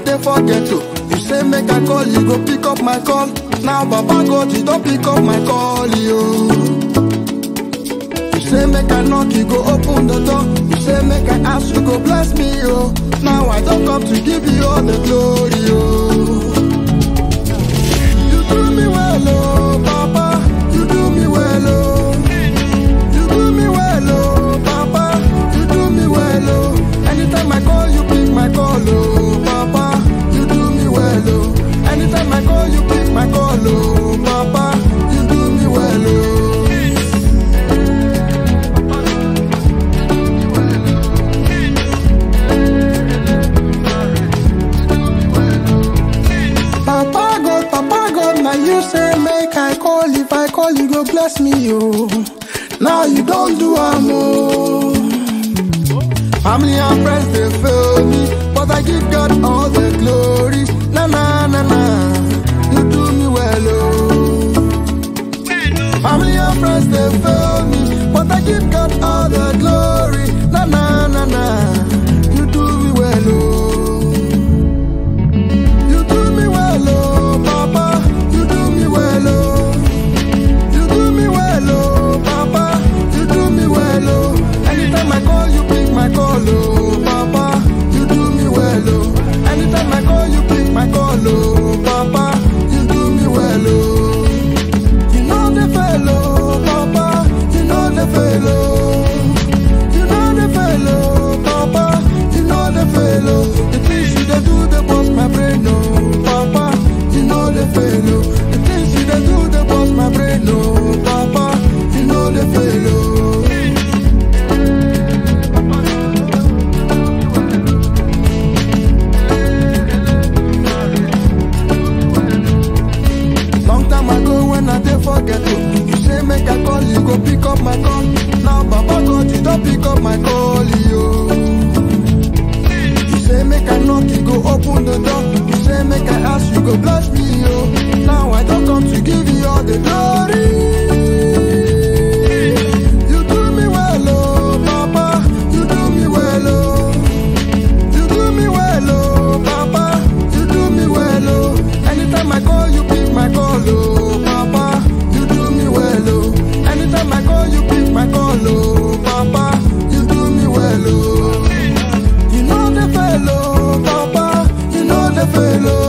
dey forget to. You say make I call, you go pick up my call. Now Baba God, you don't pick up my call, yo. You say make I knock, you go open the door. You say make I ask, you go bless me, yo. Now I don't come to give you all the glory, yo. You do me well, oh, Papa. You do me well, oh. You do me well, oh, Papa. You do me well, oh. Anytime I call, you pick my call, oh, Papa. You do me well, oh. Anytime I call, you pick my call, oh, Papa. You do me well, oh. Papa God, Papa God, now you say make I call. If I call, you go bless me, yo. Now you don't do am, oh. Family and friends they fail me, but I give God all the glory. Na na na na, you do me well, oh. Family and friends they fail me, but I give God all the glory. Na na na na, you do me well, oh. You do me well, oh, Papa. You do me well, oh. You do me well, oh, Papa. You do me well, oh. Anytime I call, you pick my call, oh, Papa. You do me well, oh. Anytime I call, you pick my call, oh, Papa. You do me well, oh. You know the fellow, Papa. You know the fellow. You know the fellow, Papa. You know the fellow. The things you dey do, they bust my brain, oh, Papa. You know the fellow. The things you dey do, they bust my brain, oh, Papa. You know the fellow. Long time ago when I dey forget to You say make I call, you go pick up my call Now Baba God, you don't pick up my call, yo You say make I knock, you go open the door You say make I ask, you go bless me, yo Now I don't come to give you all the glory You do me well, oh, Papa You do me well, oh you do me well, oh, Papa. You do me well, oh. Anytime I call, you pick my call, oh, Papa. You do me well, oh. Anytime I call, you pick my call, oh, Papa. You do me well, oh. You know the fellow, Papa. You know the fellow.